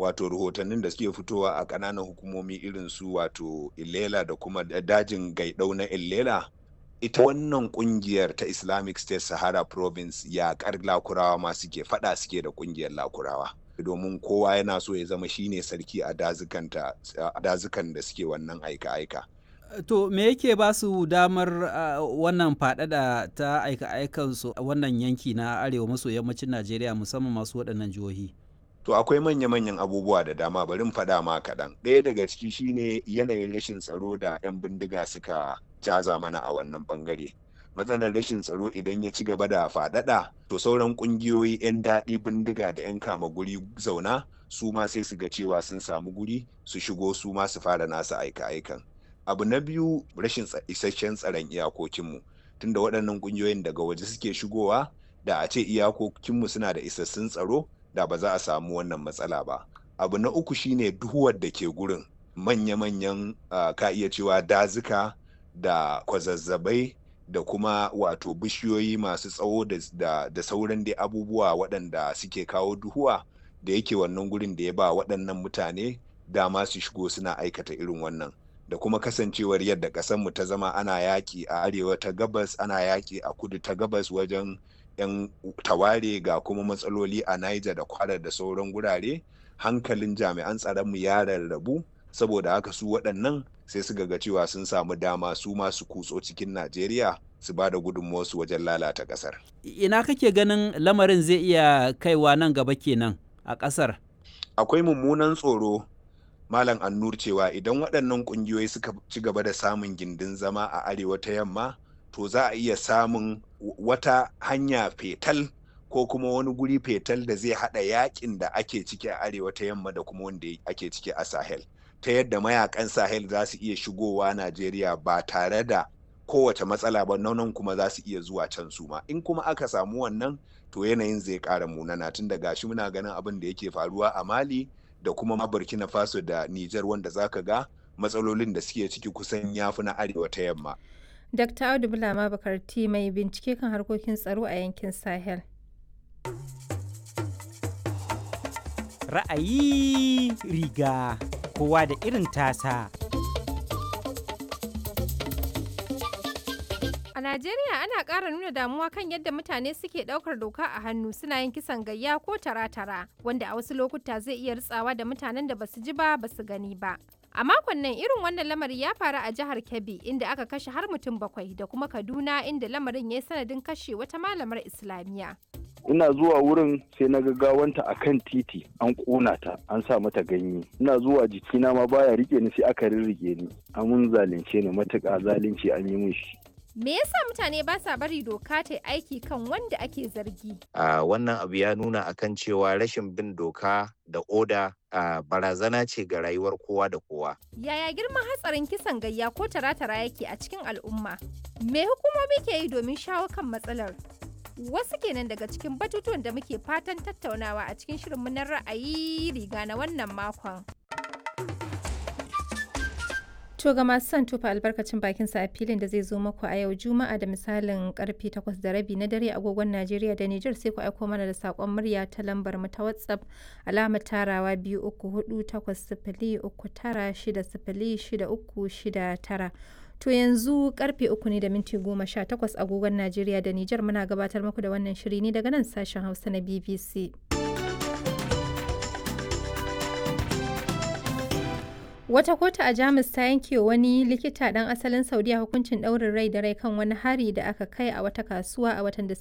wato rahotannin da suke fitowa a ƙananan hukumomi irin su wato Ilela da kuma dajin gaidau na Ilela ita wannan kungiyar ta Islamic State Sahara Province yaƙar lakurawa ma suke fada suke da kungiyar lakurawa domin kowa yana so ya zama shine sarki a dazukan da suke wannan aika-aika. To me yake ba su damar uh, wannan faɗaɗa ta aika-aikansu a wannan yanki na arewa maso yammacin Najeriya musamman masu waɗannan jihohi? To akwai manya-manyan abubuwa da dama bari faɗa ma kaɗan. Ɗaya daga ciki shine yanayin rashin tsaro da 'yan bindiga suka jaza mana a wannan ɓangare. Matsalar rashin tsaro idan ya ci gaba da faɗaɗa to sauran ƙungiyoyi 'yan daɗi bindiga da 'yan kama guri zauna su ma sai su ga cewa sun samu guri su shigo su ma su fara nasu aika-aikan. abu na biyu rashin isasshen tsaron iyakokinmu tunda waɗannan ƙungiyoyin daga waje suke shigowa da a ce iyakokinmu suna da isassun tsaro da ba za a samu wannan matsala ba abu na uku shine duhuwar da ke gurin manya-manyan uh, ka iya cewa dazuka da kwazazzabai da kuma wato bishiyoyi masu tsawo da, da, da sauran dai abubuwa waɗanda suke kawo duhuwa da yake wannan gurin da ya ba waɗannan mutane dama su shigo suna aikata irin wannan da kuma kasancewar yadda ƙasarmu ta zama ana yaƙi a arewa ta gabas ana yaƙi a kudu ta gabas wajen 'yan taware ga kuma matsaloli a Niger da kwara da sauran gurare hankalin jami'an tsaronmu ya rarrabu saboda haka su waɗannan sai su ga cewa sun samu dama su masu kutso cikin Najeriya su ba da gudunmuwarsu wajen lalata ƙasar. Ina kake ganin lamarin zai iya kaiwa nan gaba kenan a ƙasar? Akwai mummunan tsoro Malam Annur cewa idan waɗannan ƙungiyoyi suka ci gaba da samun gindin zama a arewa ta yamma to za a iya samun wata hanya fetal ko kuma wani guri fetal da zai haɗa yakin da ake ciki a arewa ta yamma da kuma wanda ake ciki a Sahel. Ta yadda mayakan Sahel za su iya shigowa Najeriya ba tare da kowace matsala ba nan kuma za su iya zuwa can su ma. In kuma aka samu wannan to yanayin zai ƙara munana tun da gashi muna ganin abin da yake faruwa a Mali. da kuma ma burkina faso da niger wanda zaka ga matsalolin da suke ciki kusan yafi na arewa ta yamma dr audu bulama bakarti mai bincike kan harkokin tsaro a yankin sahel ra'ayi riga kowa da irin tasa A Najeriya ana ƙara nuna damuwa kan yadda mutane suke ɗaukar doka a hannu suna yin kisan gayya ko tara-tara wanda a wasu lokuta zai iya ritsawa da mutanen da basu ji ba basu gani ba. A makon nan irin wannan lamari ya faru a jihar Kebbi inda aka kashe har mutum bakwai da kuma Kaduna inda lamarin ya yi sanadin kashe wata malamar Islamiyya. ina zuwa wurin sai na gawanta a kan titi an ƙona ta an sa mata ganye ina zuwa jikina ma baya rike ni sai aka rirrige ni amun zalunce ni matuƙa zalunci an yi min shi Me yasa mutane ba sa bari doka ta aiki kan wanda ake zargi? Uh, wannan abu ya nuna akan cewa rashin bin doka da oda uh, barazana ce ga rayuwar kowa da kowa. Yaya girman hatsarin kisan gayya ko tara-tara yake a cikin al'umma? Me hukumomi ke yi domin shawo kan matsalar? Wasu kenan daga cikin batutuwan da muke fatan tattaunawa a cikin shirinmu na ra'ayi riga na wannan makon. To ga masu son tufa albarkacin bakin sa a filin da zai zo muku a yau Juma'a da misalin karfe 8 da rabi na dare agogon Najeriya da Nijar sai ku aiko mana da sakon murya ta lambar mu ta WhatsApp alamar tarawa biyu uku hudu takwas sifili uku tara shida sifili shida uku shida tara. To yanzu karfe uku ne da minti goma sha takwas agogon Najeriya da Nijar muna gabatar muku da wannan shiri ne daga nan sashen Hausa na BBC. Wata kotu a Jamus ta yanke wani likita ɗan asalin Saudiya hukuncin ɗaurin rai da rai kan wani hari da aka kai a wata kasuwa a watan Disamba.